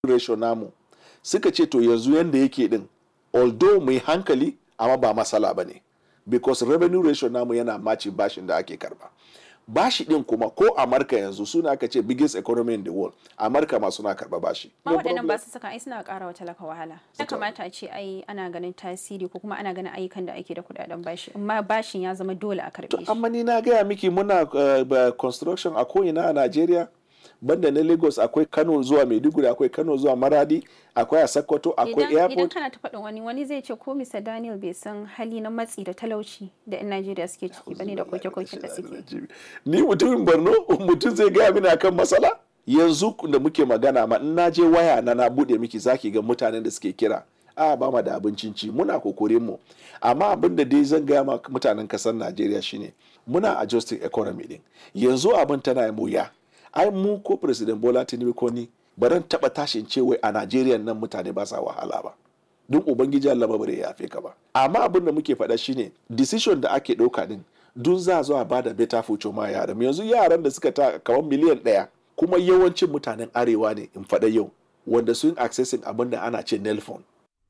ratio namu suka ce to yanzu yanda yake din although mai hankali amma ba matsala ba ne because revenue ratio namu yana maci bashin da ake karba bashi din kuma ko amurka yanzu suna aka ce biggest economy in the world amurka ma suna karba bashi ma waɗannan ba su saka ai suna ƙara wa talaka wahala ya kamata a ce ai ana ganin tasiri ko kuma ana ganin ayyukan da ake da kuɗaɗen bashi amma bashin ya zama dole a karɓe shi amma ni na gaya miki muna uh, construction a ko'ina a najeriya banda na lagos akwai kano zuwa maiduguri akwai kano zuwa maradi akwai a sokoto akwai idan airport kana ta faɗin wani wani zai ce ko Mr. Daniel bai san hali na matsi da talauci da 'yan Najeriya suke ciki bane da koke-koken da suke ni mutumin borno mutum zai gaya mini akan matsala yanzu da muke magana ma in na je waya na na bude miki zaki ga mutanen da suke kira a ba ma da abincin ci muna kokorin mu amma abin da dai zan gaya ma mutanen kasar najeriya shine muna adjusting economy din yanzu abin tana yi wuya ai mu ko president bola tinubu ko ni baran taba tashin cewa a najeriya nan mutane ba sa wahala ba don ubangiji allah ba bare yafe ka ba amma abin da muke faɗa shine decision da ake ɗauka din dun za zo a bada better future ma yaran yanzu yaran da suka ta kamar miliyan ɗaya kuma yawancin mutanen arewa ne in faɗa yau wanda sun accessing abin da ana ce nelfon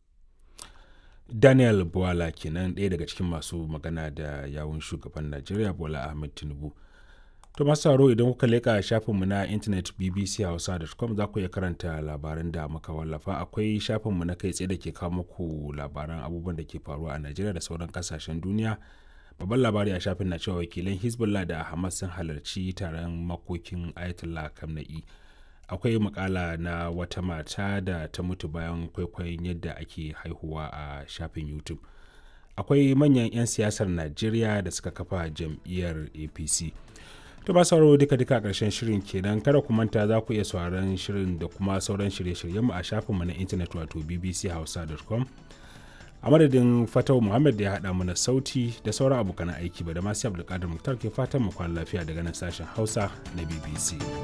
daniel buwala kenan ɗaya daga cikin masu magana da yawun shugaban najeriya bola ahmed tinubu to masu sauraro idan kuka leƙa shafinmu na intanet bbchausa.com za ku iya karanta labaran da muka wallafa akwai shafinmu na kai tsaye da ke kawo muku labaran abubuwan da ke faruwa a najeriya da sauran kasashen duniya babban labari a shafin na cewa wakilan hezbollah da hamas sun halarci taron makokin ayatollah kamna'i akwai makala na wata mata da ta mutu bayan kwaikwayon yadda ake haihuwa a shafin youtube akwai manyan 'yan siyasar najeriya da suka kafa jam'iyyar apc to ba sauraro duka duka karshen shirin kenan kada ku manta za ku iya sauraron shirin da kuma sauran shirye-shiryen mu a shafinmu na intanet wato bbchausa.com a madadin fatau muhammad da ya haɗa mana sauti da sauran abokan aiki ba da masu abdulkadir muktar ke fatan mu kwana lafiya daga nan sashen hausa na bbc